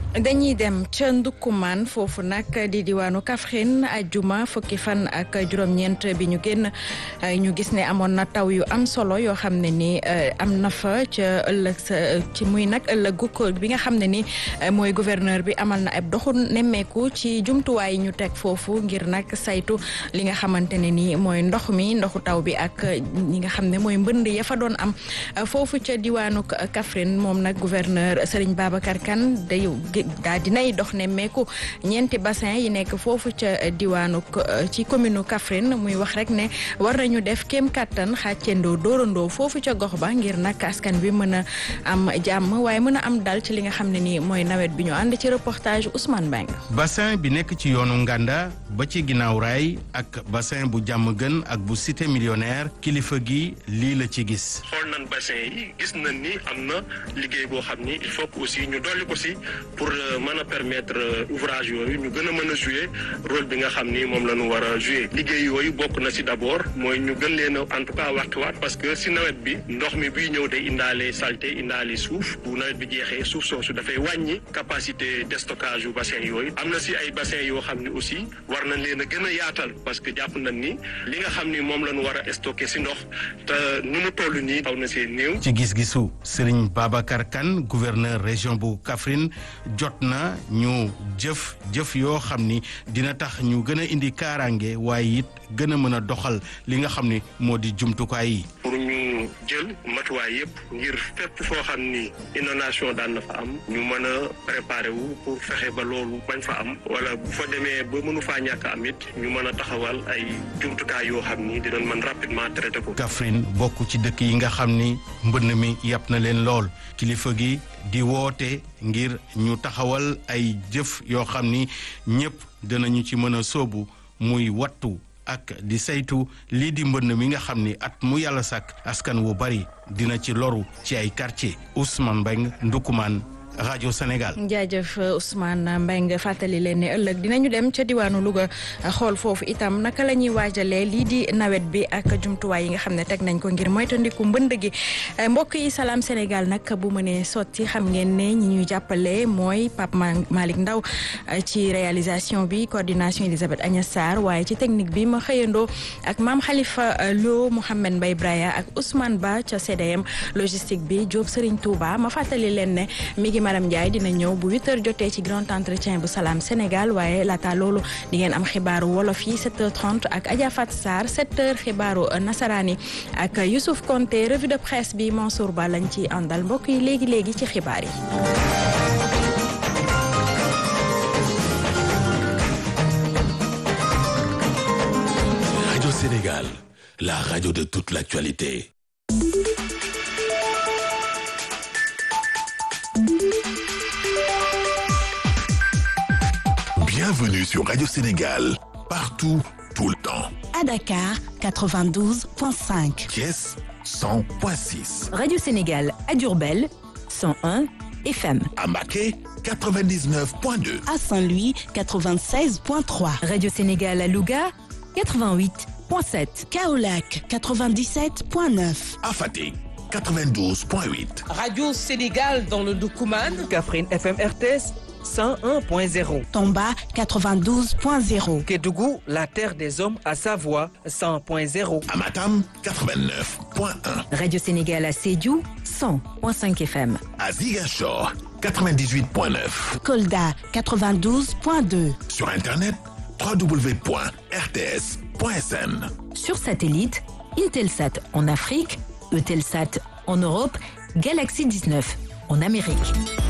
dañuy dem ca Ndukkumaan foofu nag di diwaanu Kaffrine ajjuma fukki fan ak juróom-ñeent bi ñu génn ñu gis ne amoon na taw yu am solo yoo xam ne ni am na fa ca ëllëg sa ci muy nag ëllëgu ko bi nga xam ne ni mooy gouverneur bi amal na ab doxu nemmeeku ci jumtuwaay yi ñu teg foofu ngir nag saytu li nga xamante ne ni mooy ndox mi ndoxu taw bi ak ñi nga xam ne mooy mbënd ya fa doon am foofu ca diwaanu Kaffrine moom nag gouverneur Serigne Babacar Kane day daa dinay dox ne meeku ñeenti bassin yi nekk foofu ca diwaanu ci commune Kaffrine muy wax rek ne war nañu def kéem kattan xàccendoo dóorandoo foofu ca gox ba ngir nag askan bi mën a am jàmm waaye mën a am dal ci li nga xam ne nii mooy nawet bi ñu ànd ci reportage Ousmane Mbengue bassin bi nekk ci yoonu Nganda ba ci ginnaaw raay ak bassin bu jàmm gën ak bu cité millionnaire kilifa gi lii la ci gis. xool nañ bassin yi gis nañ ni am na liggéey boo xam ni il faut que aussi ñu dolli ko si pour mën a permettre ouvrage yooyu ñu gën a mën a jouer rôle bi nga xam ni moom la ñu war a jouer liggéey yooyu bokk na si d' abord mooy ñu gën leen a en tout cas waxtuwaat parce que si nawet bi ndox mi buy ñëw day indaale saleté indaale suuf bu nawet bi jeexee suuf soosu dafay wàññi capacité de stockage yu bassin yooyu am na si ay bassin yoo xam ni aussi war nañ leen a gën a yaatal parce que jàpp nañ ni li nga xam ni moom la ñu war a stocké si ndox te nu mu toll nii xaw na see néew. ci gis-gisu Serigne Babacar Kane gouverneur région bu Kaffrine jot na ñu jëf jëf yoo xam ni dina tax ñu gën a indi kaaraange waaye it gën a mën a doxal li nga xam ni moo di jumtukaay yi. pour ñu jël matuwaay yëpp ngir fépp foo xam ni inondation daan na fa am ñu mën a préparer wu pour fexe ba loolu bañ fa am wala bu fa demee ba mënu faa ñàkk am it ñu mën a taxawal ay jumtukaay yoo xam ni dinañ mën rapidement traité ko. Kaffrine bokk ci dëkk yi nga xam ni mbënn mi yàpp na leen lool kilifa gi di woote ngir ñu taxawal ay jëf yoo xam ni ñëpp dinañu ci mën a sóobu muy wattu ak di saytu lii di mbënn mi nga xam ni at mu yàlla sàkk askan wu bari dina ci loru ci ay quartier Ousmane Mbengue Ndoukoumane rajo Sénégal. jaajëf Ousmane Mbengue fàttali leen ne ëllëg dinañu dem ca diwaanu Louga xool foofu itam naka la ñuy waajalee lii di nawet bi ak jumtuwaay yi nga xam ne teg nañ ko ngir moytandiku mbënd gi mbokk yi salaam Sénégal nag bu mënee sotti xam ngeen ne ñi ñuy jàppale mooy Pape Malick Ndaw ci réalisation bi coordination Elisabeth Agnes Sarr waaye ci technique bi ma xëyandoo ak maam Khalifa Lo Mouhamed Mbaye Braya ak Ousmane Ba ca CDM logistique bi Diop Serigne Touba ma fàttali leen ne mi ngi Maram Ndiaye dina ñëw bu 8h jotee ci grand entretien bu Salam Sénégal waaye laata loolu di ngeen am xibaaru wolof yi 7h30 ak Adja Fat Sarr 7h xibaaru nasaraani ak Youssouf Konté revue de presse bi Mansour Ba lañ ci àndal mbokk yi léegi léegi ci xibaar yi. Radio Sénégal, la radio de toute l'actualité. Bienvenue sur Radio Sénégal, partout, tout le temps. À Dakar, 92.5. Thiès, 100.6. Radio Sénégal à Durbel, 101 FM. À Maquet, 99.2. À Saint-Louis, 96.3. Radio Sénégal à Louga, 88.7. Kaolac, 97.9. À Fatick, 92.8. Radio Sénégal dans le Doukouman. Kaffrine FM RTS 101.0. Tomba, 92.0. Kédougou, la terre des hommes à Savoie 100.0. À Matam, 89.1. Radio Sénégal à Sédhiou, 100.5 FM. À Ziguinchor, 98.9. Kolda, 92.2. Sur Internet, www.rts.sn. Sur satellite, Intelsat en Afrique, Eutelsat en Europe, Galaxy 19 en Amérique.